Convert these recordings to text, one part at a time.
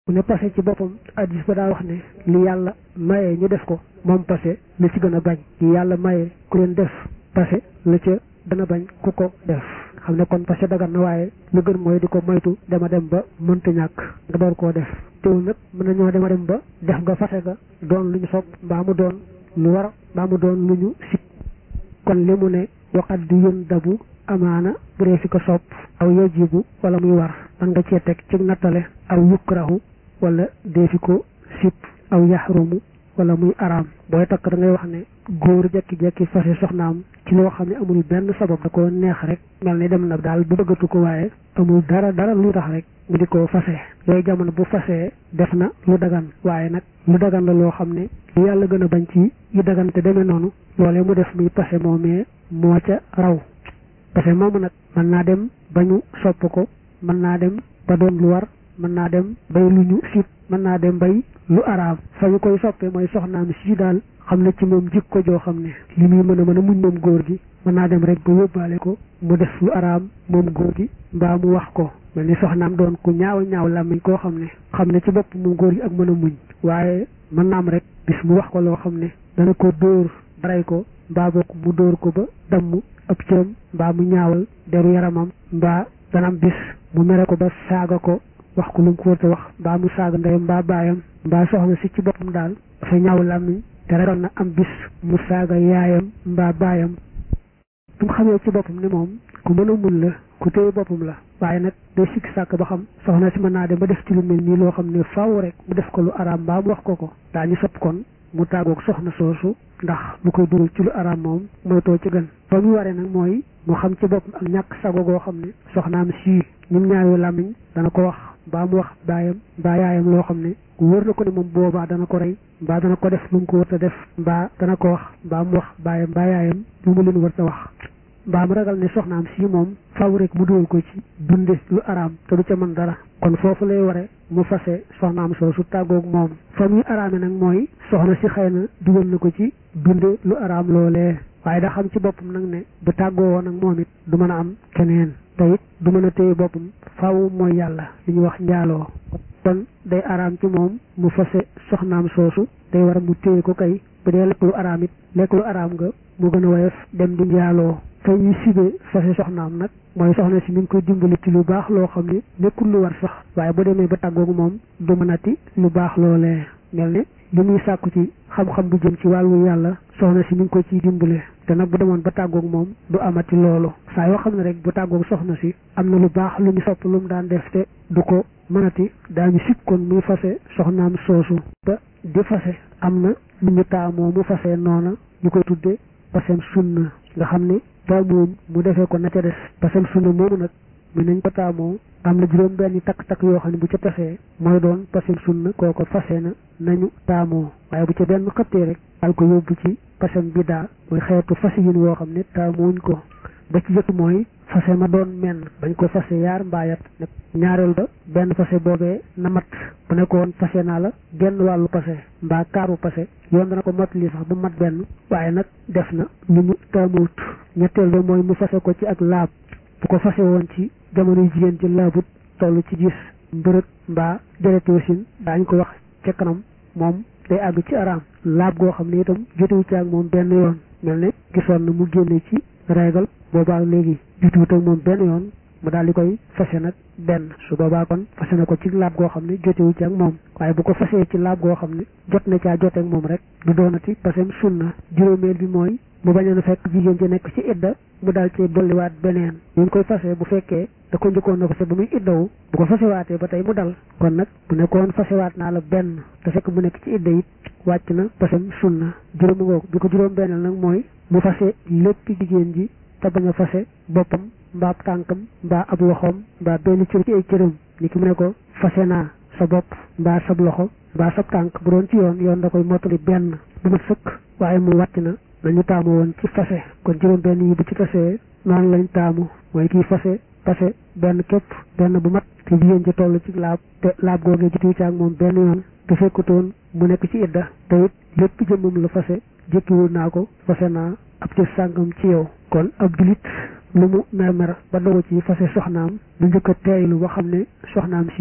mu ne passé ci boppam addis ba daa wax ne li yàlla maye ñu def ko moom passé la ci gën a bañ li yàlla maye ku leen def passé la ca gën a bañ ku ko def xam ne kon passé dagan na waaye lu gën mooy di ko moytu dema dem ba mënta ñàkk nga door koo def teewul nag mën nañoo dema dem ba def nga fase ga doon lu ñu sopp mbaa mu doon lu war mbaa mu doon lu ñu sib kon li mu ne waxat di yën dabu amaana bu dee fi ko sopp aw yajibu wala muy war man nga cee teg ci nattale aw yukrahu wala dee fi ko sib aw yaxrumu wala muy araam booy takk da ngay wax ne góor jekki-jekki fase soxnaam ci loo xam ne amul benn sabab da ko neex rek mel ni dem na daal bu bëggatu ko waaye amul dara dara lu tax rek mu di ko fase yooyu jamono bu fasee def na lu dagan waaye nag lu dagan la loo xam ne lu yàlla gën a bañ ci yi dagan te demee noonu loolee mu def muy pase moomee moo ca raw pase moomu nag mën naa dem ba ñu sopp ko mën naa dem ba doon lu war mën naa dem bay lu ñu sib mën naa dem bay lu araam fa ñu koy soppee mooy soxnaam si daal xam ne ci moom jikko joo xam ne li muy mën a mën a muñ moom góor gi mën naa dem rek ba yóbbaale ko mu def lu araam moom góor gi mbaa mu wax ko mel ni soxnaam doon ku ñaaw ñaaw làmmiñ koo xam ne xam ne ci bopp moom góor gi ak mën a muñ waaye mën naa am rek bis mu wax ko loo xam ne dana ko dóor baray ko mbaa bokk mu dóor ko ba damm ab cëram mbaa mu ñaawal deru yaramam mbaa dana am bis mu mere ko ba saaga ko wax ko lu mu ko wërta wax mbaa mu saaga ndeyam mbaa baayam mbaa soxna si ci boppam daal dafa ñaaw làmmiñ te rekoon na am bis mu saaga yaayam mbaa baayam bu mu xamee ci boppam ni moom ku mën a mun la ku téye boppam la waaye nag day sikki sàkk ba xam soxna si mën naa dem ba def ci lu mel nii loo xam ne faaw rek mu def ko lu araam mbaa mu wax ko ko daañu sopp kon mu tàggoog soxna soosu ndax lu koy dugal ci lu araam moom mooy too ci gën ba mu waree nag mooy mu xam ci boppam ak ñàkk sago goo xam ne soxnaam sii ñum ñaayoo làmmiñ dana ko wax mbaa mu wax baayam mbaa yaayam loo xam ne wër na ko ne moom boobaa dana ko rey mbaa dana ko def lu mu ko wërta def mbaa dana ko wax mbaa mu wax baayam mbaa yaayam lu mu leen wërta wax mbaa mu ragal ne soxnaam si moom faw rek mu dugal ko ci dunde lu araam te du ca mën dara kon foofu lay ware mu fase soxnaam soosu tàggoog moom fa muy araame nag mooy soxna si xëy na dugal na ko ci dunde lu araam loolee waaye da xam ci boppam nag ne bu tàggoo woon nag moom it du mën a am keneen te it du mën a téye boppam faaw mooy yàlla li ñuy wax njaaloo kon day araam ci moom mu fase soxnaam soosu day war a mu téye ko kay bu dee lekk lu araam it lekk lu araam nga mu gën a woyof dem di njaaloo te ñuy sibee fase soxnaam nag mooy soxna si mi ngi koy dimbali ci lu baax loo xam ne nekkul lu war sax waaye bu demee ba tàggoogu moom du mënati lu baax loolee mel ne li muy sàkku ci xam-xam bu jëm ci wàllu yàlla soxna si mi ngi ko ciy dimbale te nag bu demoon ba tàggoog moom du amati loolu saa yoo xam ne rek bu tàggoog soxna si am na lu baax lu ñu sopp lu mu daan def te du ko mënati daañu sib kon muy fase soxnaam soosu ba di fase am na lu ñu taamoo mu fase noona ñu koy tudde pasem sunna nga xam ne taamoom mu defee ko na ca des pasem sunna moomu nag mi nañ ko taamoo am na juróom benni takk-takk yoo xam ne bu ca tasee mooy doon pasem sunna kooko fase na nañu taamoo waaye bu ca benn xëttee rek al ko yóbbu ci pasem bidaa mooy xeetu fase yin woo xam ne taamooñ ko ba ci jëkk mooy fase ma doon menn bañ ko fase yaar mbaayat nag ñaareel ba benn fase boobee na mat bu nekkoon fase naa la genn wàllu pase mbaa kaaru pase yoon dana ko mottali sax bu mat benn waaye nag def na lu ñu taamuwut ñetteel ba mooy mu fase ko ci ak laab bu ko fase woon ci jamono jigéen ci laabut toll ci gis mbërëg mbaa dereti wasin daañ ko wax ca kanam moom day àgg ci araam laab goo xam ne itam jotewu ci ak moom benn yoon mel ne gisoon na mu génne ci régal boobaa léegi jotuwut ak moom benn yoon mu daal di koy fase nag benn su boobaa kon fase na ko ci laab goo xam ne jotewu ci ak moom waaye bu ko fasee ci laab goo xam ne jot na caa joteeg moom rek du doonati pasem sunna juróomeel bi mooy mu bañoon a fekk jigéen ci nekk ci idda mu daal ci dolliwaat beneen ñu ngi koy fase bu fekkee da ko njëkkoon na fase ba muy iddawu bu ko fasewaatee ba tey mu dal kon nag bu nekkoon fasewaat naa la benn te fekk mu nekk ci idda it wàcc na pasem sunna juróomi ngoogu bi ko juróom benneel nag mooy mu fase lépp jigéen ji te bañ a fase boppam mbaa ab tànkam mbaa ab loxoom mbaa benn cër ci ay cëram ni ki mu ne ko fase naa sa bopp mbaa sab loxo mbaa sab tànk bu doon ci yoon yoon da koy mottali benn bu ma sëkk waaye mu wàcc na lañu taamu woon ci fase kon juróom benn yi bu ci tasee noonu lañ taamu mooy kii fase fase benn képp benn bu mat te jigéen ji toll ci laab te laab googee ji tuuti ak moom benn yoon te fekkutoon mu nekk ci idda te it lépp jëmmam la fase jëkkiwul naa ko fase naa ab ci sàngam ci yow kon ab julit lu mu mer mer ba dogu ci fase soxnaam lu njëkk a teeylu ba xam ne soxnaam si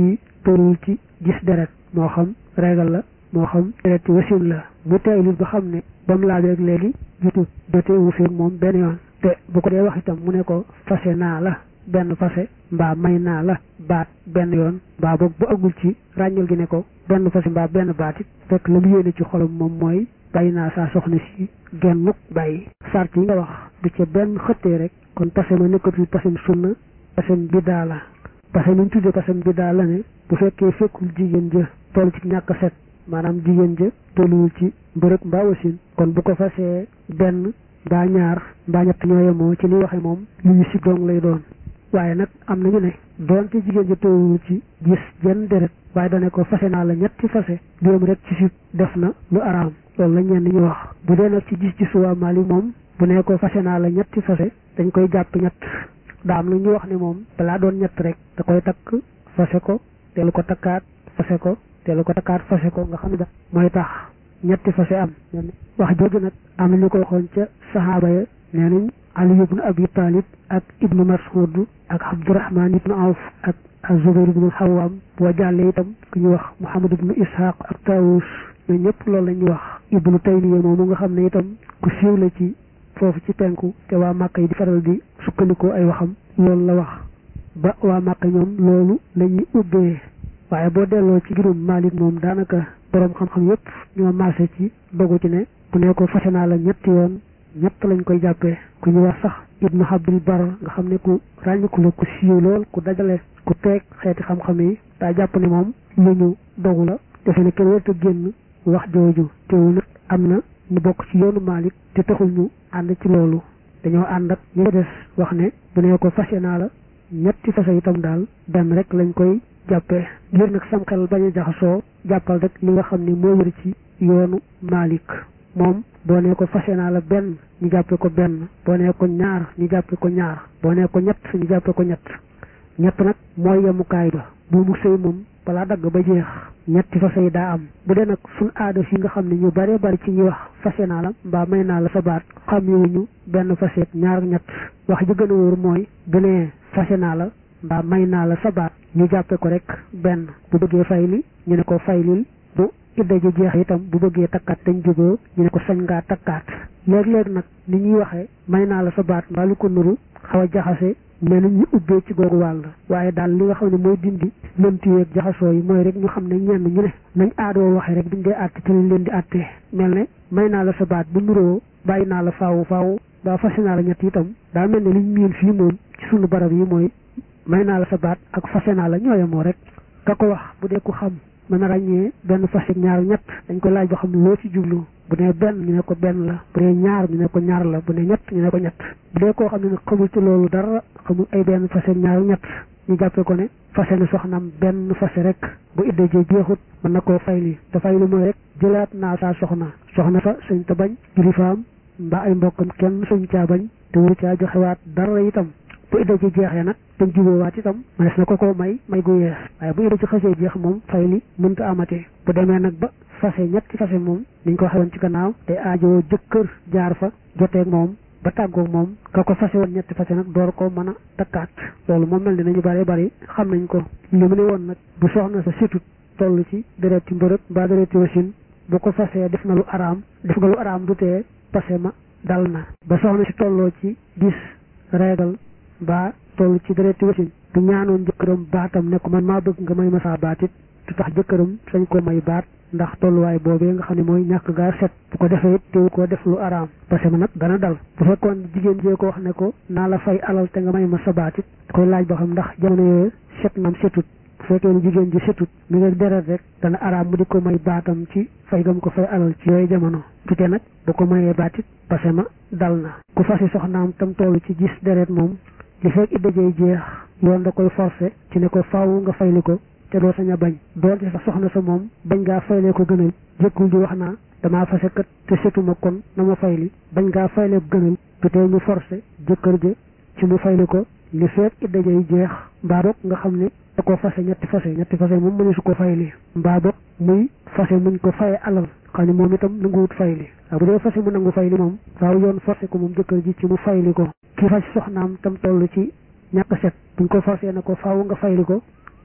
tolluwul ci gis deret moo xam régal la moo xam deret ci wasin la mu teeylut ba xam ne ba mu laaj rek léegi jotu jotee wu feeg moom benn yoon te bu ko dee wax itam mu ne ko fase naa la benn fase mbaa may naa la baat benn yoon mbaa boog bu agul ci ràññal gi ne ko benn fase mbaa benn baat it fekk la mu yéene ci xolam moom mooy bàyyi naa saa soxna si gennuk bàyyi sart yi nga wax du ca benn xëttee rek kon pase ma nekkatul pasem sunna pasem biddaa la pase mi ñu tuddee pasem biddaa la ne bu fekkee fekkul jigéen ja toll ci ñàkk set maanaam jigéen ja tolluwul ci mbërëg mbaa wasin kon bu ko fasee benn mbaa ñaar mbaa ñett ñoo yemoo ci li waxe moom lu ñu si dong lay doon waaye nag am nañu ne doonte jigéen ja tolluwul ci gis jenn deret waaye dane ko fase naa la ñetti fase juróom rek ci si def na lu araam loolu la ñenn ñu wax bu dee nag ci gis ci suwaa maali moom bu ne ko fase naa la ñetti fase dañ koy jàpp ñett daa am lu ñu wax ne moom balaa doon ñett rek da koy takk fase ko teelu ko takkaat fase ko teelu ko takkaat fase ko nga xam ne da mooy tax ñetti fase am wax jooju nag am na ñu ko waxoon ca saxaaba ya nee nañ ali ibnu abi talib ak ibnu mas'ud ak abdurahman ibnu awf ak azubair ibnu xawaam boo jàllee itam ku ñu wax muhammad ibnu ishaq ak tawus ñoo ñëpp loolu la ñuy wax ibnu taymiya moomu nga xam ne itam ku siiw la ci foofu ci penku te waa màkk yi di faral di sukkandikoo ay waxam loolu la wax ba waa màkk ñoom loolu la ñuy ubbee waaye boo delloo ci girum Malik moom daanaka boroom xam-xam yépp ñoo maase ci dogu ci ne bu ne ko fase naa la ñetti yoon ñett lañ koy jàppee ku ñu wax sax ibnu Abdul Bar nga xam ne ku ràññiku la ku siiw lool ku dajale ku teeg xeeti xam-xam yi daa jàpp ne moom lu ñu dogu la defe ne kenn warta génn wax jooju teewul nag am na ñu bokk ci yoonu Malik te taxul ñu ànd ci loolu dañoo ànd ak ñu des wax ne bu ne ko fase naa la ñetti fase itam daal benn rek lañ koy jàppee ngir nag sam xel bañ a jaxasoo jàppal rek li nga xam ni moo wër ci yoonu Malik moom boo nee ko fase naa la benn ñu jàppe ko benn boo nee ko ñaar ñu jàppe ko ñaar boo nee ko ñett ñu jàppe ko ñett ñett nag mooy yemukaay ba bu mu sëy moom balaa dagg ba jeex ñetti fase yi daa am bu dee nag suñ aada fi nga xam ne ñu bare bari ci ñuy wax fase naa la mbaa may naa la sa baat xam ñu benn faseet ñaar ak ñett wax ji gën a wóor mooy bu nee fase naa la mbaa may naa la sa baat ñu jàppe ko rek benn bu bëggee fayli ñu ne ko faylil bu idda ji jeex itam bu bëggee takkaat dañ jógoo ñu ne ko sañ ngaa takkaat léeg-léeg nag ni ñuy waxee may naa la sa baat mbaa lu ko nuru xaw a jaxase mais nañ ñu ubbee ci googu wàll waaye daal li nga xam ne mooy dindi lëntiyeeg jaxasoo yi mooy rek ñu xam ne ñenn ñu ne nañ aadoo waxee rek buñ dee àtte te lañ leen di àttee mel ne may naa la sa baat bu nuroo bàyyi naa la faawu faawu ba fase naa la ñett itam daa mel ne liñ miin fii moom ci sunu barab yi mooy may naa la sa baat ak fase naa la ñooyamoo rek ka ko wax bu dee ku xam mën a ràññee benn fase ñaar ñett dañ ko laaj ba xam loo ci jublu bu dee benn ñu ne ko benn la bu dee ñaar ñu ne ko ñaar la bu dee ñett ñu ne ko ñett bu dee koo xam ne nag xamul ci loolu dara xamul ay benn fase ñaar ñett ñu jàppee ko ne fase na soxnaam benn fase rek bu idda ji jeexut mën na koo fayli te fayli mooy rek jëlaat naa saa soxna soxna fa sañ ta bañ kilifaam mbaa ay mbokkam kenn sañ caa bañ te wuru caa joxewaat dara itam bu idda ci jeexee nag dañ jubóowaat itam manes na ko koo may may gu yees waaye bu idda ci xasee jeex moom fay li mënta amatee bu demee nag ba fase ñetti fase moom niñ ko waxee woon ci gannaaw te aajoo jëkkër jaar fa joteeg moom ba tàggoog moom ka ko fase woon ñetti fase nag door ko mën a takkaat loolu moom mel ni nañu bari bari xam nañ ko li mu ne woon nag bu soxna sa situt toll ci dereti mbërëg mbaa dereti wasin bu ko fasee def na lu araam def nga lu araam du tee pase ma dal na ba soxna si tolloo ci gis reegal ba toll ci dereti wasin bu ñaanoon jëkkëram baatam ne ko man maa bëgg nga may ma saa baat it du tax jëkkëram sañ ko may baat ndax tolluwaay boobee nga xam ne mooy ñàkk gaa set bu ko defee it teewu ko def lu araam parce que ma nag dana dal bu fekkoon jigéen jee ko wax ne ko naa la fay alal te nga may ma sa baat it da koy laaj ba xam ndax jamono yooyu set nam setut bu fekkee ne jigéen ji setut mi nga deret rek dana araam mu di ko may baatam ci fay gam ko fay alal ci yooyu jamono tute nag bu ko mayee baat it parce que ma dal na ku fasi soxnaam tam toll ci gis deret moom li fekk idda jey jeex yoon da koy forcé ci ne ko faaw nga fayli ko te doo sañ a bañ doonte sax soxna sa moom bañ ngaa faylee ko gënal jëkkul di wax naa damaa fase kat te setuma kon na ma fayli bañ ngaa faylee ko gënal du tee ñu forcé jëkkër ja ci mu fayli ko li fekk idda jey jeex mbaa boog nga xam ne da ko fase ñetti fase ñetti fase moom mëne su ko fayli mbaa boog muy fase muñ ko faye alal xam ne moom itam nanguwut fayli waaw bu dee fase mu nangu fayli moom faaw yoon forcé ko moom jëkkër ji ci mu fayli ko ki fas soxnaam tam toll ci ñàkk set buñ ko forcé na ko faaw nga fayli ko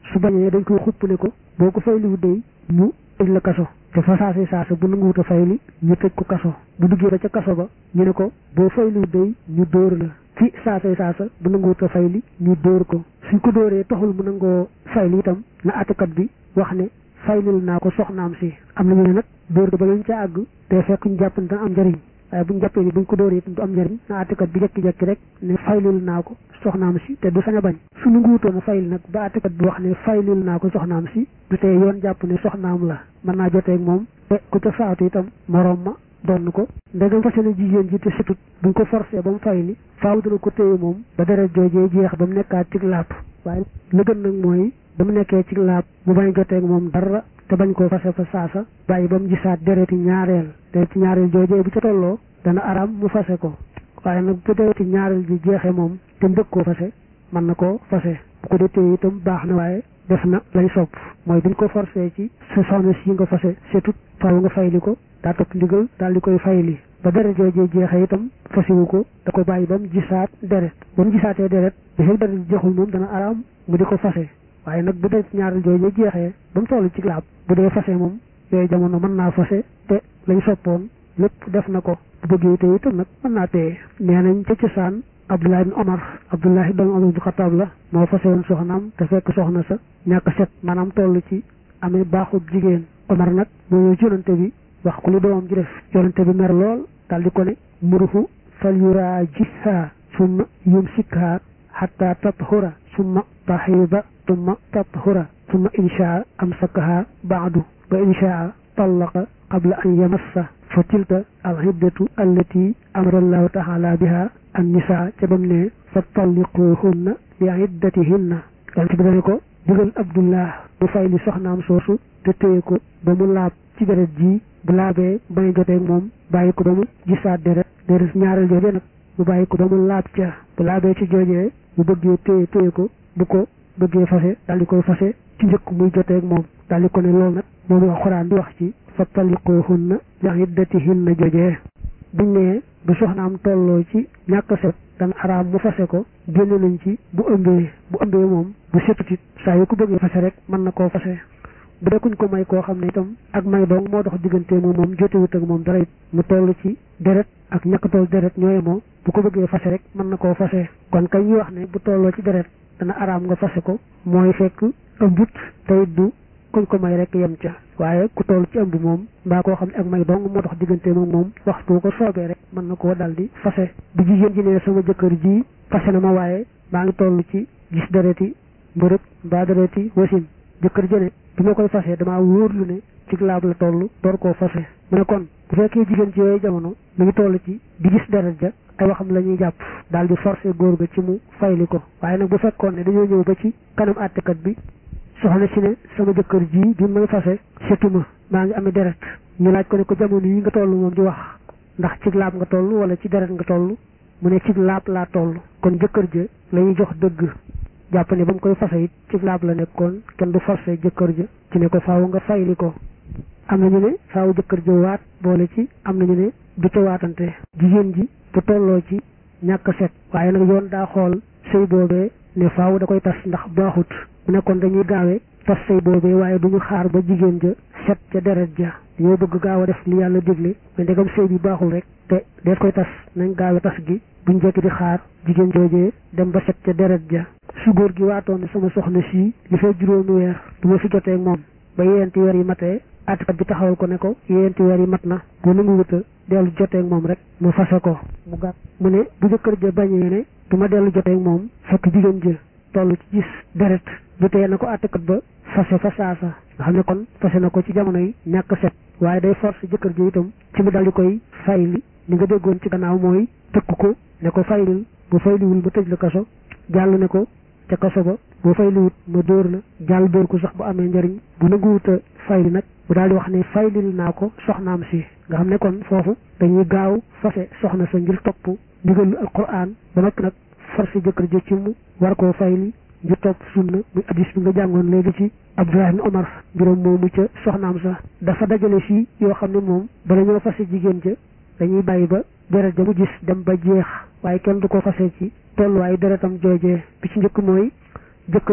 su bañee dañ koy xupp ne ko boo ko fayliwu day ñu tëj la kaso te fa saasi saasa bu nanguwut a fayli ñu tëj ko kaso bu duggee ba ca kaso ba ñu ne ko boo fayliwu day ñu dóor la ci saasay saasa bu nanguwut a fayli ñu dóor ko suñ ko dóoree taxul mu nangoo fayli itam na àttekat bi wax ne faylil naa ko soxnaam si am nañu ne nag dóor ba lañ ca àgg te fekk ñu jàpp ne dana am njariñ waaye buñ jàppee ni buñ ko dóoree itam du am njariñ na àttekat bi jekki-jekki rek ne faylil naa ko soxnaam si te du sañ a bañ su nu nguutoon a fayil nag ba àttekat bi wax ne faylil naa ko soxnaam si du tee yoon jàpp ne soxnaam la mën naa joteeg moom te ku ca faatu itam moroom ma donn ko ndegam fase na jigéen ji te situt buñ ko forcé ba mu fayli faaw dana ko téye moom ba deret joojee jeex ba mu nekkaat ci laab waaye la gën nag mooy ba mu nekkee ci laab mu bañ joteeg moom dara te bañ koo fase fa saasa bàyyi ba mu gisaat dereti ñaareel dereti ñaareel joojee bu ca tolloo dana araam mu fase ko waaye nag bu dereti ñaareel ji jeexee moom te mbëgg koo fase mën na koo fase bu ko dee téye itam baax na waaye def na lay sopp mooy buñ ko forcé ci sa soxna si nga fase surtout faaw nga fayli ko daa topp ndigal daal di koy fayli ba deret joojee jeexee itam fasiwu ko da ko bàyyi ba mu gisaat deret ba mu gisaatee deret bi fekk deret jeexul moom dana araam mu di ko fase waaye nag bu dee ñaareel joojee jeexee ba mu toll ci laab bu dee fase moom yooyu jamono mën naa fase te lañ soppoon lépp def na ko bu bëggee te itam nag mën naa téye nee nañ ca cosaan Abdullah ibn Omar Abdullah ibn Omar bu Xataab la moo fase woon soxnaam te fekk soxna sa ñàkk set maanaam toll ci amee baaxub jigéen Omar nag moo ñëw ci yonante bi wax ko li doomam ji def yonante bi mer lool daal di ko ne muruhu fal yuraajiha summa yumsikha hatta tathura summa tahiba summa tathura summa inshaa amsakaha baadu wa inshaa tallaqa qabla an yamassa fa tilka alhiddatu allati amara allahu taala biha annisa ca bam ne fa talliquhunna li iddatihinna yonent bi dane ko digal abdullah mu fay li soxnaam soosu te téye ko ba mu laab ci deret ji bu laabee bañ joteeg moom bàyyi ko ba mu gisaat deret deret ñaareel jooje nag mu bàyyi ko ba mu laab ca bu laabee ci joojee bu bëggee téye téye ko bu ko bëggee fase daal di koy fase ci njëkk muy joteeg moom daal di ko ne loolu nag moom la xuraan di wax ci fa talliquhunna li iddatihinna joojee buñ nee bu soxnaam tolloo ci ñàkk set dana araam mu fase ko génn nañ ci bu ëmbee bu ëmbee moom bu setutit saa yu ko bëggee fase rek mën na koo fase bu dee kuñ ko may koo xam ne itam ak may dong moo dox diggante moom moom jotewut ak moom dara it mu toll ci deret ak ñàkk toll deret ñooye moo bu ko bëggee fase rek mën na koo fase kon kay ñuy wax ne bu tolloo ci deret dana araam nga fase ko mooy fekk ëmbut tey du kuñ ko may rek yem ca waaye ku toll ci ëmb moom mbaa koo xam ne ak may dong moo dox diggante moom moom waxtu ko soobee rek mën na koo dal di fase bu jigéen ji ne sama jëkkër ji fase na ma waaye maa ngi toll ci gis dereti mbërëb mbaa dereti wasin jëkkër jëne bi ma koy fase damaa wóorlu ne ci laab la toll door koo fase mu ne kon bu fekkee jigéen ci yooyu jamono mi ngi toll ci di gis deret ja ay waxam la ñuy jàpp daal di forcer góor ga ci mu fayli ko waaye nag bu fekkoon ne dañoo ñëw ba ci kanam àttekat bi soxna si ne sama jëkkër ji bi may fase setuma maa ngi amee deret ñu laaj ko ne ko jamono yi nga toll moom di wax ndax ci laab nga toll wala ci deret nga toll mu ne ci laab laa toll kon jëkkër ja la ñuy jox dëgg jàpp ne ba mu koy fase it ci laab la nekkoon kenn du forcé jëkkër ja ci ne ko faaw nga fayli ko am nañu ne faaw jëkkër ja waat boole ci am nañu ne du ca waatante jigéen ji bu tolloo ci ñàkk set waaye nag yoon daa xool sëy boobee ne faaw da koy tas ndax baaxut mu nekkoon dañuy gaawee tas sëy boobee waaye duñu xaar ba jigéen ja set ca deret ja dañoo bëgg gaaw a def li yàlla digle mais ndegam sëy bi baaxul rek te dees koy tas nañ gaawe tas gi buñ jekki di xaar jigéen joojee dem ba set ca deret ja su góor gi waatoon ne sama soxna sii li fay juróomi weer du ma fi jotee ak moom ba yeenti weer yi matee àttekat bi taxawal ko ne ko yeenti weer yi mat na bu nangu wuta dellu jotee ak moom rek mu fase ko mu gàtt mu ne bu jëkkër ja bañee ne du ma dellu jotee ak moom fekk jigéen ja toll ci gis deret du tee na ko àttekat ba fase fa saasa nga xam ne kon fase na ko ci jamono yi ñàkk set waaye day force jëkkër ji itam ci mu dal di koy fayli li nga déggoon ci gannaaw mooy tëkk ko ne ko faylil bu fayliwul ma tëj la kaso jàll ne ko ca kaso ba boo fayliwut ma dóor la jàll dóor ko sax bu amee njëriñ bu nanguwuta fayli nag bu daal di wax ne faylil naa ko soxnaam si nga xam ne kon foofu dañuy gaaw fase soxna sa ngir topp ndigalu alquran ba noppi nag forcé jëkkër ji ci mu war koo fayli ngir topp sunna muy addis bi nga jàngoon léegi ci Abdullah ibn Omar mbiram moomu ca soxnaam sa dafa dajale fii yoo xam ne moom bala ñoo fase jigéen ja dañuy bàyyi ba deret ja mu gis dem ba jeex waaye kenn du ko fase ci tolluwaayu deretam joojee bi ci njëkk mooy jëkkër ji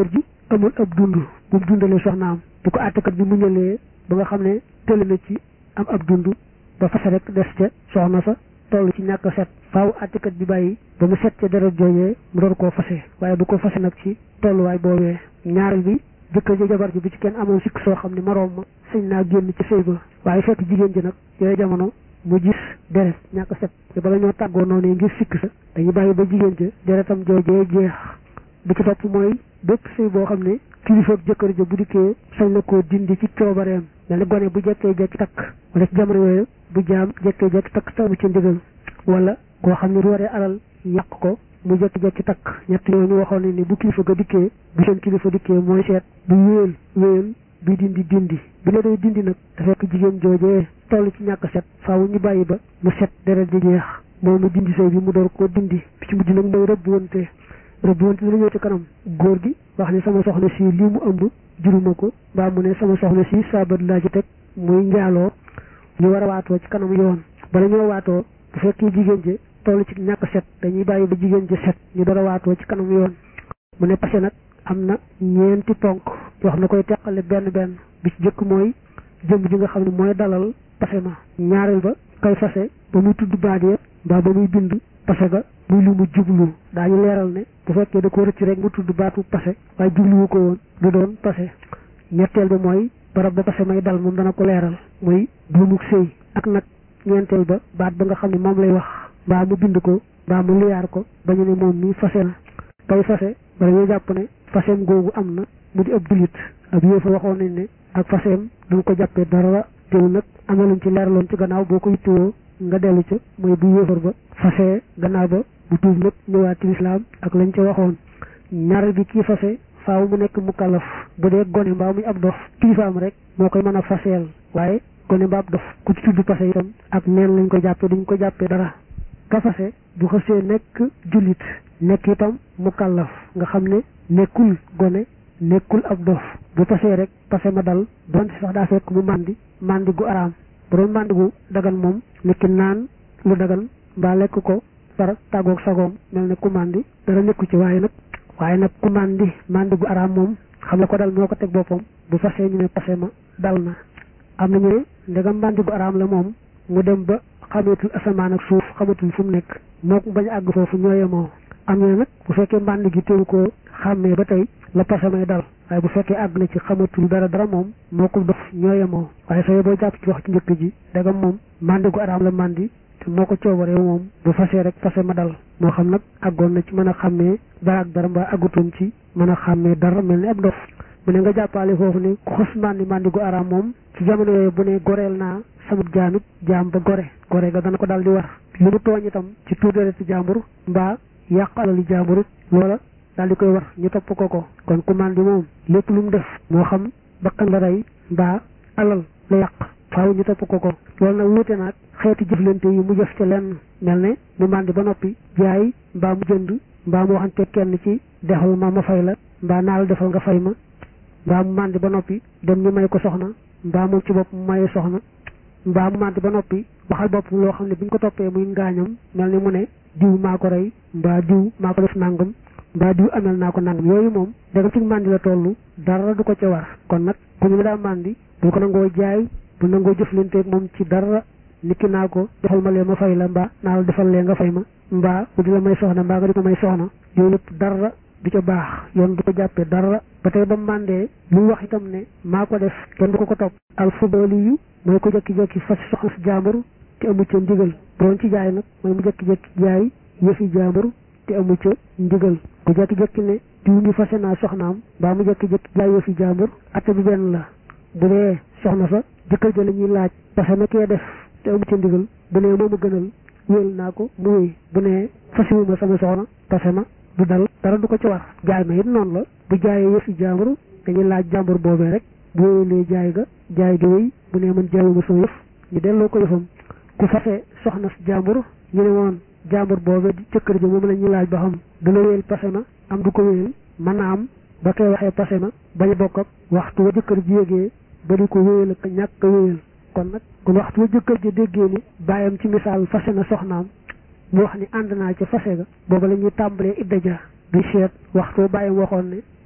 amul ab dund bu mu dundalee soxnaam bu ko àttekat bi mu ñëlee ba nga xam ne tëli na ci am ab dund ba fase rek des ca soxna sa toll ci ñàkk set faaw àttekat bi bàyyi ba mu set ca deret joojee mu door koo fase waaye du ko fase nag ci tolluwaay boobee ñaareel bi jëkkër ji jabar ji bu ci kenn amoon sikk soo xam ne maroom ma sañ naa génn ci sëy ba waaye fekk jigéen ji nag yooyu jamono mu gis deret ñàkk set te bala ñoo tàggoo noonu ngir sikk sa dañuy bàyyi ba jigéen ja deretam joojee jeex bi ci topp mooy bépp sëy boo xam ne kilifa ak jëkkër ja bu dikkee sañ na koo dindi ci coobareem mel ni gone bu jekkee jekki takk wala ci jamono yooyu bu jaam jekkee jekki takk tamu ci ndigal wala koo xam ne ruwaree alal yàq ko mu jekki-jekki takk ñett yooyu ñu waxoon ne ni bu kilifa ga dikkee bu seen kilifa dikkee mooy seet bu wéyal wéyal bi dindi dindi bi la day dindi nag te fekk jigéen joojee toll ci ñàkk set faaw ñu bàyyi ba mu set deret di jeex moom mu dindi sëy bi mu door koo dindi bi ci mujj nag mooy rëbb wante rëbb wante dina ñëw ci kanam góor gi wax ne sama soxna si lii mu ëmb juruma ko mbaa mu ne sama soxna si saabat laa ci teg muy njaaloo ñu war a waatoo ci kanam yoon bala ñoo waatoo bu fekkee jigéen ji toll ci ñàkk set dañuy bàyyi ba jigéen ji set ñu dara waatoo ci kanam yoon mu ne passé nag am na ñeenti ponk wax na koy teqale benn benn bi ci jëkk mooy jëmm ji nga xam ne mooy dalal passé ma ñaareel ba kay fase ba muy tudd baat ya mbaa ba muy bind passé ga muy lu mu jublu daañu leeral ne bu fekkee da ko rëcc rek mu tudd baatu passé waaye jubluwu ko woon du doon passé ñetteel ba mooy barab ba passé may dal moom dana ko leeral muy buumuk sëy ak nag ñeenteel ba baat ba nga xam ne moom lay wax mbaa mu bind ko mbaa mu liyaar ko ba ñu ne moom mi fase na kay fase bala ñoo jàpp ne faseem googu am na mu di ab jullit ab yéefa waxoon nañ ne ak faseem duñ ko jàppee dara teew nag am na luñ ci leeraloon ci gannaaw boo ko yittewoo nga dellu ca mooy bu yéefar ba fase gannaaw ba bu tuub nag ñëwaat ci lislaam ak lañ ca waxoon ñaareel bi kii fase faaw mu nekk mu kalaf bu dee gone mbaa muy ab dof kilifaam rek moo koy mën a faseel waaye gone mbaa ab dof ku ci tudd fase itam ak neen lañ ko jàppee duñ ko jàppee dara ka fase bu xësee nekk jullit nekk itam mu kàllaf nga xam ne nekkul gone nekkul ab dof bu pasee rek pase ma dal donte sax daa fekk mu màndi màndi gu araam bu doon màndi gu dagan moom nekki naan lu dagan mbaa lekk ko far tàggoog sagoom mel ne ku màndi dara nekku ci waaye nag waaye nag ku màndi màndi gu araam moom xam ne ko dal moo ko teg boppam bu fasee ñu ne pase ma dal na am na ñu ne ndegam màndi gu araam la moom mu dem ba xamatul asamaan ak suuf xamatul fu mu nekk moo ko bañ a àgg foofu ñooye moo am na nag bu fekkee mbànd gi teewu ko xàmmee ba tey la pase may dal waaye bu fekkee àgg na ci xamatul dara dara moom moo ko dof ñooye moo waaye sooy boo jàpp ci wax ci njëkk ji dagam moom màndi gu araam la màndi te moo ko coobaree moom bu fasee rek pase ma dal moo xam nag àggoon na ci mën a xàmmee dara ak dara mbaa àggutoon ci mën a xàmmee dara mel ni ab dof mu ne nga jàppaale foofu ne ku xës màndi màndi gu araam moom ci jamono yooyu bu ne goreel naa sama jaamit jaam ba gore gore ga dana ko daal di war lu mu tooñ itam ci tuur dereti jàmbur mbaa yàq alali jàmbur loola daal di koy war ñu topp ko ko kon ku màndi moom lépp lu mu def moo xam bakkan la rey mbaa alal la yàq faaw ñu topp ko ko loolu nag wuute naag xeeti jëflante yi mu jëf ca lenn mel ne mu màndi ba noppi jaay mbaa mu jënd mbaa mu waxante kenn ci defal ma ma fay la mbaa naa la defal nga fay ma mbaa mu màndi ba noppi dem ñu may ko soxna mbaa moom ci bopp mu maye soxna mbaa mu màndi ba noppi waxal bopp loo xam ne bu ñu ko toppee muy ngaañam mel ni mu ne diw maa ko rey mbaa diw maa ko def nangam mbaa diw amel naa ko nangam yooyu moom danga ci màndi la toll dara du ko ca war kon nag ku ñu daa màndi bu ko nangoo jaay bu nangoo jëflanteeg moom ci dara niki naa ko defal ma lee ma fay la mbaa naa la defal lee nga fay ma mbaa bu di la may soxna mbaa nga di ko may soxna yooyu lépp dara du ca baax yoon du ko jàppee dara ba tey ba màndee lu wax itam ne maa ko def kenn du ko ko topp al fudali yu mooy ko jekki-jekki fas soxna si jaambur te amu ca ndigal doon ci jaay nag mooy mu jekki-jekki jaay yëfi jaambur te amu ca ndigal ku jekki-jekki ne diw ñu fase naa soxnaam mbaa mu jekki-jekki jaay yëfi jaambur atte bi benn la bu dee soxna sa jëkkër ja la ñuy laaj parce que kee def te amu ca ndigal bu nee moomu gënal wéel naa ko mu wéy bu nee fasiwuma sama soxna parce ma du dal dara du ko ci war jaay ma it noonu la bu jaayee yëfi jaambur dañuy laaj jaambur boobee rek bu wéyalee jaay ga jaay ga wéy bu nee man jaayuma sama yëf ñu delloo ko yëfam ku fase soxna si jaambur ñu ne woon jaambur boobee di jëkkër ja moom la ñuy laaj ba xam dana wéyal pase ma am du ko wéyal mën na am ba koy waxee pase ma bañ a bokk ak waxtu wa jëkkër ji yégee ba di ko wéyal ak ñàkk a wéyal kon nag kon waxtu wa jëkkër ji déggee ni bàyyam ci misaal fase na soxnaam mu wax ni ànd naa ca fase ga booba la ñuy tàmbalee idda ja du seet waxtu bàyyam waxoon ne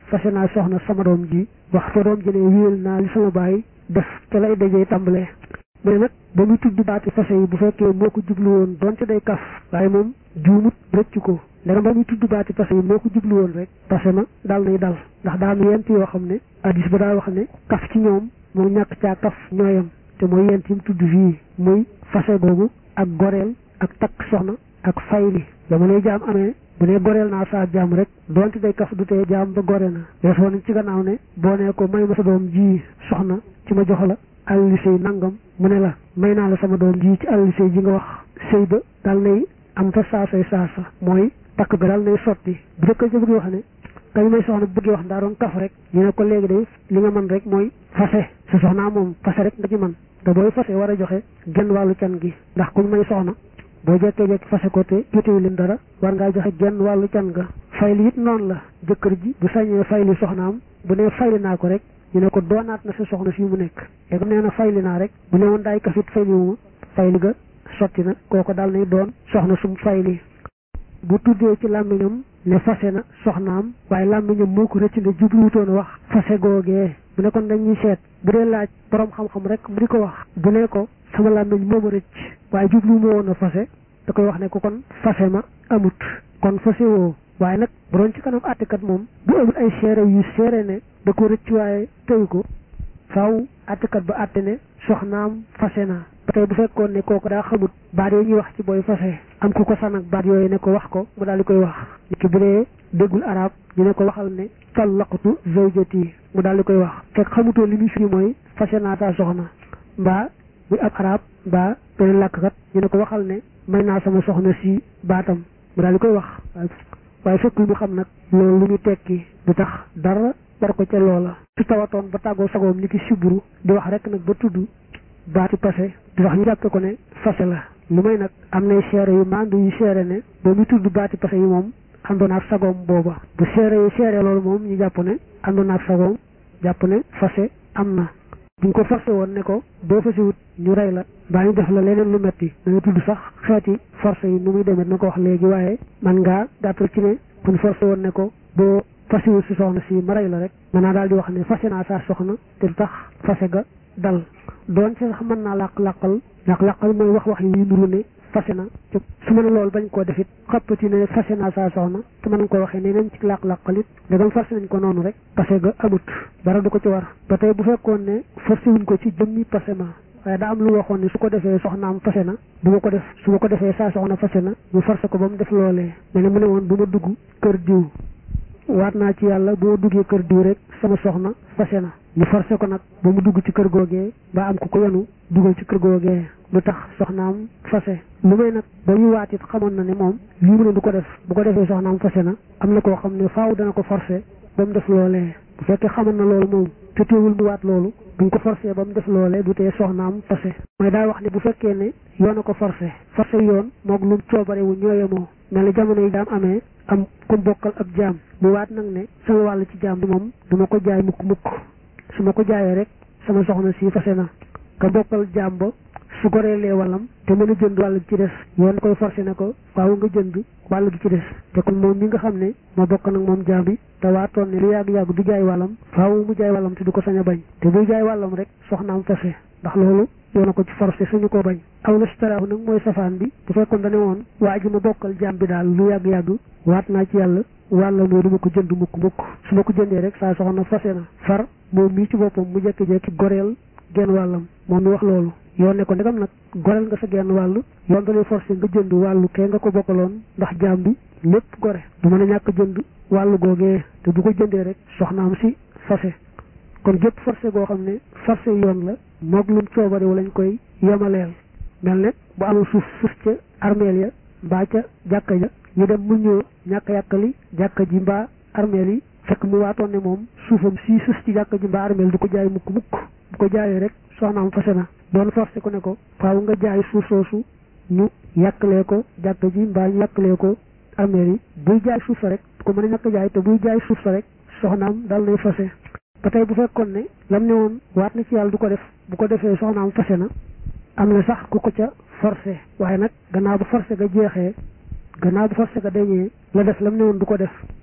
fase naa soxna sama doom ji wax fa doom ji ne wéyal naa li sama baay def ca lay dajee tàmbalee mu ne nag ba muy tudd baati fase yi bu fekkee moo ko jublu woon donte day kaf waaye moom juumut rëcc ko ndegam ba muy tudd baati fase yi moo ko jublu woon rek fase ma daal nay dal ndax daa am yent yoo xam ne addis ba daa wax ne kaf ci ñoom moo ñàkk caa kaf ñooyam te mooy yent yi mu tudd fii muy fase googu ak goreel ak takk soxna ak fayli jamonoy jaam amee bu ne goreel naa saa jaam rek donte day kaf du tee jaam ba gore na weesoo nañ ci gannaaw ne boo ne ko may ma sa doom ji soxna ci ma jox la àlli sëy nangam mu ne la may naa la sama doom ji ci àlli sëy ji nga wax sëy ba daal nay am fa saasay saasa mooy takk ga daal nay sotti bu dëkk ci bëgg wax ne kañ may soxna bu bëggee wax ndaa doon kaf rek ñu ne ko léegi day li nga mën rek mooy fase sa soxnaa moom fase rek nga ci man te booy fase war a joxe genn wàllu can gi ndax kuñ may soxna boo jekkee jekki fase ko te jotewu leen dara war ngaa joxe genn wàllu can ga fayli it noonu la jëkkër ji bu sañee fayli soxnaam bu ne fayli naa ko rek ñu ne ko doonaat na sa soxna fii mu nekk léegi nee na fayli naa rek bu ne woon daay kafit fayli wu ma fayli ga sotti na kooko daal nay doon soxna sum fayli bu tuddee ci làmmiñam ne fase na soxnaam waaye làmmiñam moo ko rëcc ne jubluwutoon a wax fase googee bu ne kon dañuy seet bu dee laaj borom xam-xam rek mu di ko wax bu ne ko sama làmmiñ moo ma rëcc waaye jublu ma woon a fase da koy wax ne ko kon fase ma amut kon fase woo waaye nag bu doon ci kanam àttekat moom bu amul ay seere yu seere ne da ko rëcc waaye tëyu ko faaw àttekat ba àtte ne soxnaam fase na ba tey bu fekkoon ne kooku daa xamut baat yi ñuy wax ci booy fase am ku ko sanak baat yooyu ne ko wax ko mu daal di koy wax nit ki bu dee déggul arab ñu ne ko waxal ne tallaqtu zawjati mu daal di koy wax fekk xamutoo li muy firi mooy fase naa taa soxna mbaa muy ab arab mbaa beneen làkkat ñu ne ko waxal ne may naa sama soxna si baatam mu daal di koy wax waaye fekkul mu xam nag loolu lu ñu tekki du tax dara war ko ca loola su tawatoon ba tàggoo sagoom ni ki siburu di wax rek nag ba tudd baati passé di wax ñu jàppe ko ne fase la lu may nag am nay seere yu mandu yu seere ne ba muy tudd baati passé yi moom àndoon ak sagoom booba bu seere yi seere loolu moom ñu jàpp ne àndoon ak sagoom jàpp ne fase am na buñ ko forcé woon ne ko boo fasewut ñu rey la mbaa ñu def la leneen lu metti da nga tudd sax xeeti forcé yi nu muy demee na ko wax léegi waaye man ngaa gàttal ci ne buñ forcé woon ne ko boo fasewut si soxna si ma rey la rek mën naa daal di wax ne fase naa saa soxna te du tax fase ga dal doon ci sax mën naa làq-làqal làq-làqal mooy wax wax yi nuru ne fase na te su ma ne loolu bañ koo defit xappati ne fase naa saa soxna te mën nga ko waxee ne nañ ci làq-làqal it ndegam forcé nañ ko noonu rek fase ga amut dara du ko ci war ba tey bu fekkoon ne forcé wuñ ko ci jëmmi fase ma waaye daa am lu waxoon ne su ko defee soxnaam fase na bu ma ko def su ma ko defee saa soxna fase na ñu forcé ko ba mu def loolee mais ne mu ne woon bu ma dugg kër diw waat naa ci yàlla boo duggee kër diw rek sama soxna fase na ñu forcé ko nag ba mu dugg ci kër googee ba am ku ko yenu dugal ci kër googee lu tax soxnaam fase lu may nag ba ñu waat it xamoon na ne moom lii mu ne du ko def bu ko defee soxnaam fase na am na koo xam ne faaw dana ko forcé ba mu def loolee bu fekkee xamoon na loolu moom te teewul mu waat loolu buñ ko forcé ba mu def loolee du tee soxnaam fase mooy daa wax ne bu fekkee ne yoon a ko forcé forcé yoon moog lu coobare wu ñooyemoo mel ni jamono yi daam amee am ku bokkal ab jaam mu waat nag ne sama wàll ci jaam bi moom duma ko jaay mukk mukk su ma ko jaayee rek sama soxna si fase na ka bokkal jaam ba su goreelee wàllam te mën a jënd wàll gi ci des yoon koy forcé ne ko waaw nga jënd wàll gi ci des te kon moom mi nga xam ne moo bokk nag moom jaam bi te waatoon ne lu yàgg-yàgg du jaay wàllam faaw mu jaay wàllam te du ko sañ a bañ te buy jaay wàllam rek soxnaam fase ndax loolu yoona ko ci forcé suñu ko bañ aw la staraahu nag mooy safaan bi bu fekkoon dane woon waa ji ma bokkal jaam bi daal lu yàgg-yàgg waat naa ci yàlla wàlla moo du ma ko jënd mukk mukk su ma ko jëndee rek saa soxna fase na far moom mii ci boppam mu jekki-jekki goreel genn wàllam moom mi wax loolu yoon ne ko ndegam nag goreel nga sa genn wàllu yoon da lay forcé nga jënd wàllu kee nga ko bokkaloon ndax jaam bi lépp gore du mën a ñàkk jënd wàllu googee te bu ko jëndee rek soxnaam si fase kon gépp forcé goo xam ne forcé yoon la moog lum coobare wu lañ koy yemaleel mel ne bu amul suuf suuf ca armeel ya mbaa ca jàkka ja ñu dem mu ñëw ñàkk yàkkali jàkka ji mbaa armeel yi fekk mu waatoon ne moom suufam sii sus ci jàkka ji mbaa armeel du ko jaay mukk mukk bu ko jaayee rek soxnaam fase na doon forcé ku ne ko faaw nga jaay suuf soosu ñu yàkkalee ko jàkka ji mbaa ñu yàkkalee ko armeel yi buy jaay suuf sa rek du ko mën a ñàkk jaay te buy jaay suuf sa rek soxnaam dal nay fase ba tey bu fekkoon ne lam ne woon waat na ci yàlla du ko def bu ko defee soxnaam fase na am na sax ku ko ca forcé waaye nag gannaaw bu forcé ga jeexee gannaaw bu forcé ga dañee la def lam ne woon du ko def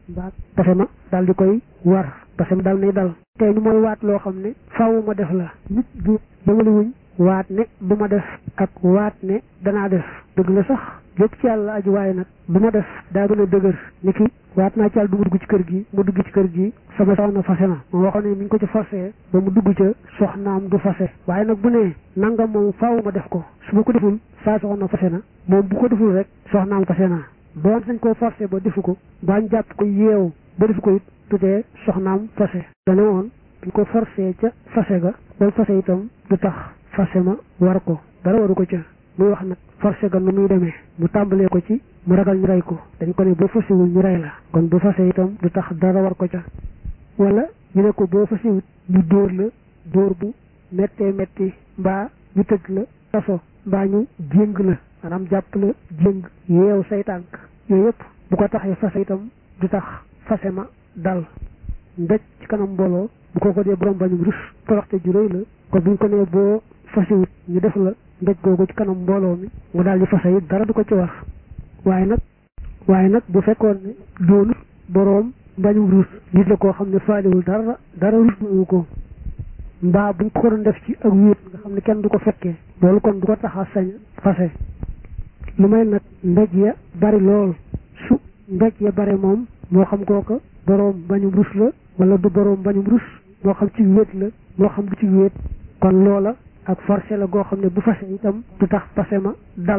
mbaa pase ma daal di koy war pase ma daal nay dal tey ñu mooy waat loo xam ne faaw ma def la nit bi dama wuñ waat ne du ma def ak waat ne danaa def dëgg la sax lépp ci yàlla aju waaye nag du ma def daa gën a dëgër ni ki waat naa ci yàlla du ma dugg ci kër gi mu dugg ci kër gi sama soxna fase na moom waxoon ne mi ngi ko ci forcé ba mu dugg ca soxnaam du fase waaye nag bu ne nangam moom faaw ma def ko su ma ko deful saa soxna fase na moom bu ko deful rek soxnaam fase na doon sañ koo forcé ba defu ko baañ jàpp ko yeew ba defu ko it tutee soxnaam fase dane woon buñ ko forcé ca fase ga ba fase itam du tax fase ma war ko dara waru ko ca muy wax nag forcé ga nu muy demee mu tàmbalee ko ci mu ragal ñu rey ko dañ ko ne boo fasewul ñu rey la kon bu fase itam du tax dara war ko ca wala ñu ne ko boo fasewut ñu dóor la dóor bu méttee métti mbaa ñu tëj la kaso mbaa ñu jéng la maanaam jàpp la jéng yeew say tànk yooyu yëpp bu ko taxee fase itam du tax fase ma dal ndëj ci kanam mbooloo bu ko ko dee borom bañum rus toroxte ju rëy la kon buñ ko nee boo fasewut ñu def la ndëj googu ci kanam mbooloo mi mu daal di fase it dara du ko ci wax waaye nag waaye nag bu fekkoon ne doonu boroom mbañum rus nit la koo xam ne faaliwul dara dara rus wu ko mbaa buñ ko doon def ci ak wéet nga xam ne kenn du ko fekkee loolu kon du ko tax a sañ fase lu may nag ndaj ya bari lool su ndaj ya bari moom moo xam kooka boroom mbañum rus la wala du boroom mbañum rus moo xam ci wéet la moo xam du ci wéet kon loola ak forcé la goo xam ne bu fase itam du tax fase ma dal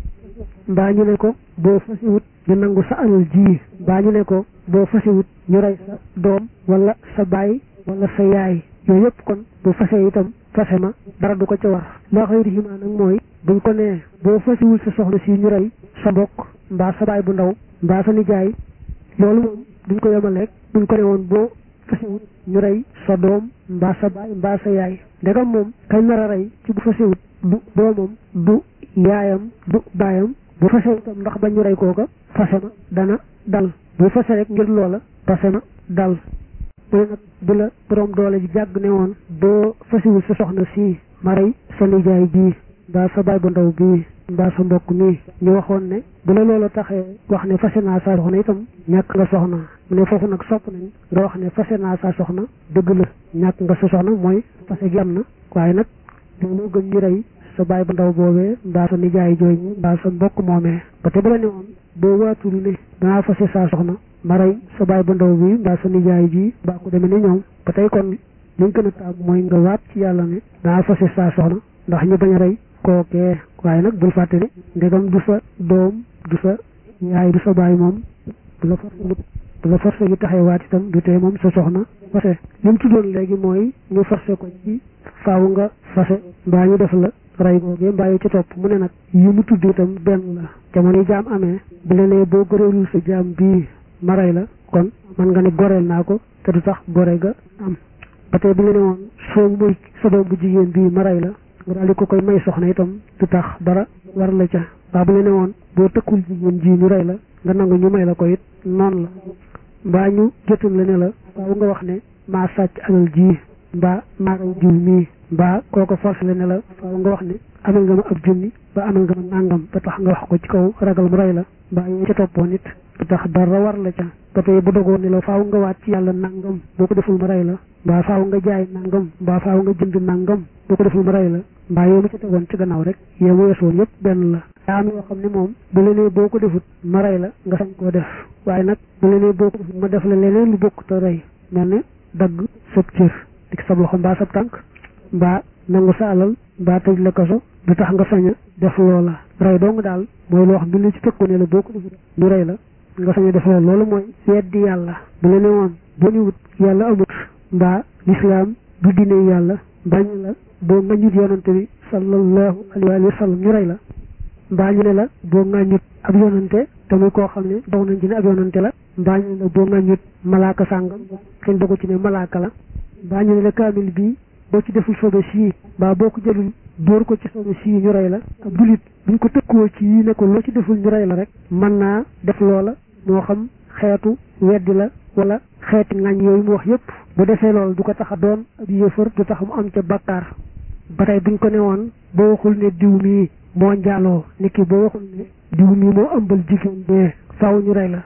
mbaa ñu ne ko boo fasewut ñu nangu sa alal ji mbaa ñu ne ko boo fasewut ñu rey sa doom wala sa baay wala sa yaay yooyu yëpp kon bu fase itam fase ma dara du ko ca war loo xëy riximaa nag mooy buñ ko nee boo fasewul sa soxna si ñu rey sa mbokk mbaa sa baay bu ndaw mbaa sa nijaay loolu moom duñ ko yemaleeg buñ ko ne woon boo fasewut ñu rey sa doom mbaa sa baay mbaa sa yaay ndegam moom kañ nar a rey ci bu fasewut du doomam du yaayam du baayam bu fase itam ndax bañ ñu rey kooka fase ma dana dal bu fase rek ngir loola fase ma dal mu ne nag bu la borom doole ji jàgg ne woon boo fasewul sa soxna si ma rey sa nijaay bii mbaa sa baay bu ndaw bii mbaa sa mbokk mii ñu waxoon ne bu la loola taxee wax ne fase naa saa soxna itam ñàkk nga soxna mu ne foofu nag sopp nañ nga wax ne fase naa saa soxna dëgg la ñàkk nga sa soxna mooy fase gi am na waaye nag loolu gën ñu rey sa baay bu ndaw boobee mbaa sa nijaay jooy ñi mbaa sa mbokk moomee ba te bu la ne woon boo waatul ne danaa fase saa soxna ma rey sa baay bu ndaw bi mbaa sa nijaay ji mbaa ko demee ni ñoom ba tey kon liñ gën a taam mooy nga waat ci yàlla ne danaa fase saa soxna ndax ñu bañ a rey kookee waaye nag bul fàtte ne ndegam du sa doom du sa yaay du sa baay moom du la forcé du la forcé gi taxee waat itam du tee moom sa soxna fase li mu tuddoon léegi mooy ñu forcé ko ci faaw nga fase mbaa ñu def la rey googee mbaa yi ci topp mu ne nag yi mu tudd itam benn la jamono yi jaam amee bu la nee boo goreelul sa jaam bii ma rey la kon man nga ne goreel naa ko te du tax gore ga am ba tey bu la ne woon soo muy sa doom bu jigéen bii ma rey la nga daal di ko koy may soxna itam du tax dara war la ca waa bu la ne woon boo tëkkul jigéen ji ñu rey la nga nangu ñu may la ko it noonu la mbaa ñu jotul la ne la waaw nga wax ne maa sàcc alal ji mbaa maa rey jiw mii mbaa kooko forcé la ne la faaw nga wax ne amal nga ma ab junni ba amal nga ma nàngam ba tax nga wax ko ci kaw ragal mu rey la mbaa yooyu ca toppoon it ba tax dara war la ca ba tey bu dogoon ne la faaw nga waat ci yàlla nàngam boo ko deful ma rey la mbaa faaw nga jaay nàngam mbaa faaw nga jënd nàngam boo ko deful ma rey la mbaa yow ma ca tegoon ci gannaaw rek yow weesoon yëpp benn la daa am yoo xam ne moom bu la nee boo ko defut ma rey la nga sañ koo def waaye nag bu la nee boo ko defut ma def la leneen lu bokk te rey mel ne dagg sab cër dik sab loxo mbaa sab tànk mbaa nangu sa alal mbaa tëj la kaso du tax nga sañ a def loola rey dong daal mooy loo xam bi la ci tëkku ne la boo ko defut ñu rey la nga sañ a def loola loolu mooy weddi yàlla bu la ne woon boo ni wut yàlla amut mbaa lislaam du diine yàlla bañ la boo ngañut yonante bi sallallahu alayhi wa sallam ñu rey la mbaa ñu ne la boo ngañut ab yonante te muy koo xam ne dox nañ ci ne ab yonante la mbaa ñu ne la boo ngañut malaaka sàngam kenn dogu ci ne malaaka la mbaa ñu ne la kaamil bii boo ci deful sobe sii mbaa boo ko jëlul dóor ko ci sobe sii ñu rey la ab julit buñ ko tëkkoo ci yii ne ko loo ci deful ñu rey la rek mën naa def loola moo xam xeetu weddi la wala xeeti ngañ yooyu mu wax yépp bu defee loolu du ko tax a doon ab yéefar du tax mu am ca bakkaar ba tey buñ ko ne woon boo waxul ne diw mii moo njaaloo ni ki boo waxul ne diw mii moo ëmbal jigéen bee faaw ñu rey la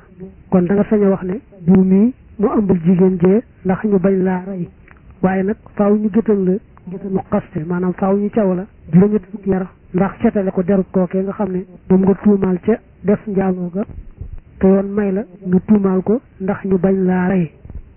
kon da nga sañ a wax ne diw mii mu ëmbul jigéen jee ndax ñu bañ laa rey waaye nag faaw ñu gëtal la gëtalu xaste maanaam faaw ñu caw la juróom-ñetti fukki yar ndax setale ko derut kookee nga xam ne moom nga tuumaal ca def njaaloo ga te yoon may la nga tuumaal ko ndax ñu bañ laa rey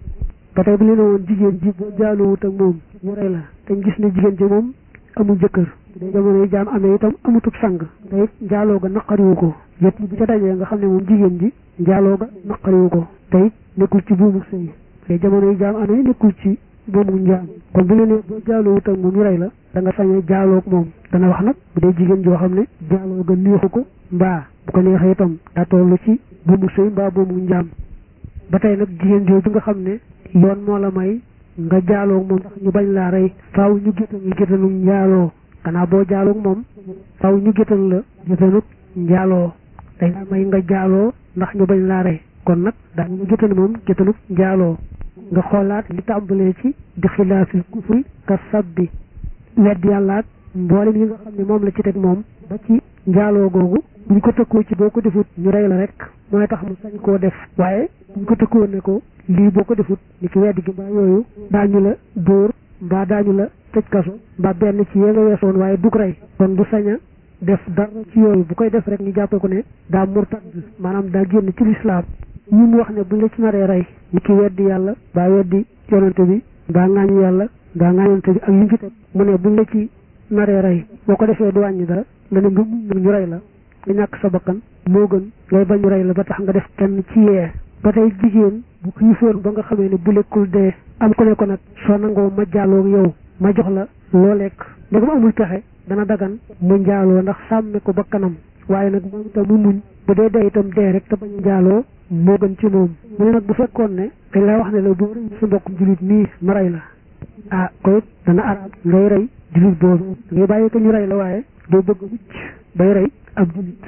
ba tey bu leen woon jigéen ji boo jaaloowut ak moom ñu rey la te gis ne jigéen ji moom amul jëkkër day jamono yi jaam amee itam amutub sang te it njaaloo ga naqariwu ko yëpp bu ca dajee nga xam ne moom jigéen ji njaaloo ga naqariwu ko te it nekkul ci buumu sëy te jamono yi jaam amee nekkul ci buumu njaam kon bu leen ne boo jaaloowut ak moom ñu rey la da nga sañee jaaloog moom dana wax nag bu dee jigéen joo xam ne jaaloo ga neexu ko mbaa bu ko neexee itam daa toll ci buumu sëy mbaa buumu njaam ba tey nag jigéen jooju nga xam ne yoon moo la may nga jaaloog moom ndax ñu bañ laa rey faaw ñu géttan la géttanu njaaloo gannaaw boo jaaloog moom faaw ñu géttan la géttanu njaaloo dañ la may nga jaaloo ndax ñu bañ laa rey kon nag daan ñu géttan moom géttanu njaaloo nga xoolaat li tàmbalee ci di xilaafil kufri ka sabbi wedd yàlla ak mboolem yi nga xam ne moom la ci teg moom ba ci njaaloo googu buñ ko tëkkoo ci boo ko defut ñu rey la rek mooy tax mu sañ koo def waaye buñ ko tëkkoo ne ko lii boo ko defut ni ki weddi gi mbaa yooyu daañu la dóor mbaa daañu la tëj kaso mbaa benn ci yee nga weesoon waaye dug rey kon du sañ a def dara ci yooyu bu koy def rek ñu jàppee ko ne daa murtad maanaam daa génn ci lislaam yi mu wax ne buñ la ci naree rey ni ki weddi yàlla mbaa weddi yonante bi mbaa ŋaañu yàlla mbaa ŋaañante bi ak yi mu ci teg mu ne buñ la ci naree rey boo ko defee du wàññi dara nga ne nga muñ ñu rey la nga ñàkk sa bakkan moo gën ngay bañ ñu rey la ba tax nga def kenn ci yee ba tey jigéen bu xiifoon ba nga xamee ne bu lekkul dee am ku ne ko nag soo nangoo ma jaaloo yow ma jox la loo lekk ndegam amul pexe dana dagan mu njaaloo ndax sàmme ko ba kanam waaye nag moom itam mu muñ bu dee dee itam dee rek te bañ njaaloo moo gën ci moom mu ne nag bu fekkoon ne dañ lay wax ne la boo rëy sa mbokkum julit nii ma rey la ah ko it dana araam ngay rey julit boobu ngay bàyyi ko ñu rey la waaye doo bëgg mucc bay rey ab julit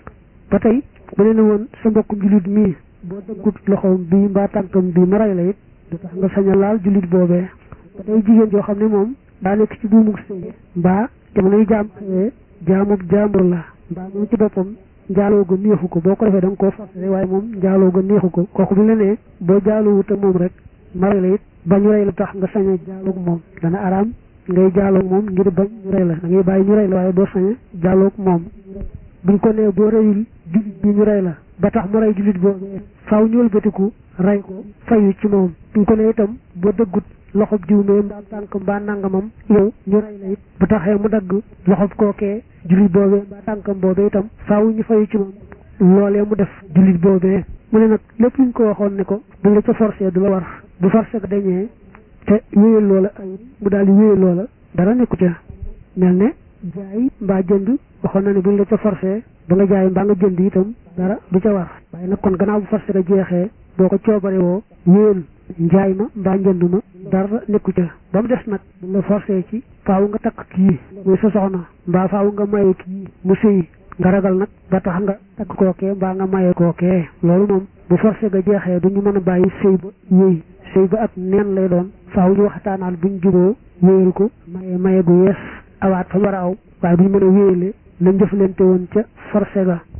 ba tey bu ne ne woon sa mbokkum julit mii boo dëggut loxoom bii mbaa tànkam bii ma rey la it du tax nga sañ a laal julit boobee ba tey jigéen joo xam ne moom daa nekk ci buumug sëy mbaa jamonoy jaam xëyee jaamub jaambur la mbaa moom ci boppam njaaloo ga neexu ko boo ko defee da nga koo forcé waaye moom njaaloo ga neexu ko kooku bi la nee boo jaalowut ak moom rek ma rey la it bañ rey la tax nga sañ a jaaloog moom dana araam ngay jaaloog moom ngir bañ ñu rey la da ngay bàyyi ñu rey la waaye doo sañ a jaaloog moom buñ ko nee boo reyul julit bi ñu rey la ba tax mu rey julit boobu faaw ñu wëlbatiku rey ko fayu ci moom buñ ko nee itam boo dëggut loxob jiw mee mbaa tànk mbaa nangamam yow ñu rey la it bu taxee mu dagg loxob kookee julit boobee mbaa tànkam boobee itam faaw ñu fayu ci moom loolee mu def julit boobee mu ne nag lépp luñ ko waxoon ne ko buñ la ca forcé du la war bu forcé ko dañee te wéyal loola ay mu daal di wéyal loola dara nekku ca mel ne jaay mbaa jënd waxoon na ne buñ la ca forcé ba nga jaay mbaa nga jënd itam dara du ca war waaye nag kon gannaaw bu forcé ga jeexee boo ko coobare woo wéyal njaay ma mbaa njënd ma dara nekku ca ba mu des nag buñ la forcé ci faaw nga takk kii muy sa soxna mbaa faaw nga maye kii mu sëyi nga ragal nag ba tax nga takk kookee mbaa nga maye kookee loolu moom bu forcé ga jeexee du ñu mën a bàyyi sëy ba yéy sëy ba ak neen lay doon faaw ñu waxtaanaal buñ juboo wéyal ko maye maye gu yees awaat fa war a aw waaye duñ mën a wéyale lañ jëflante woon ca forcé ga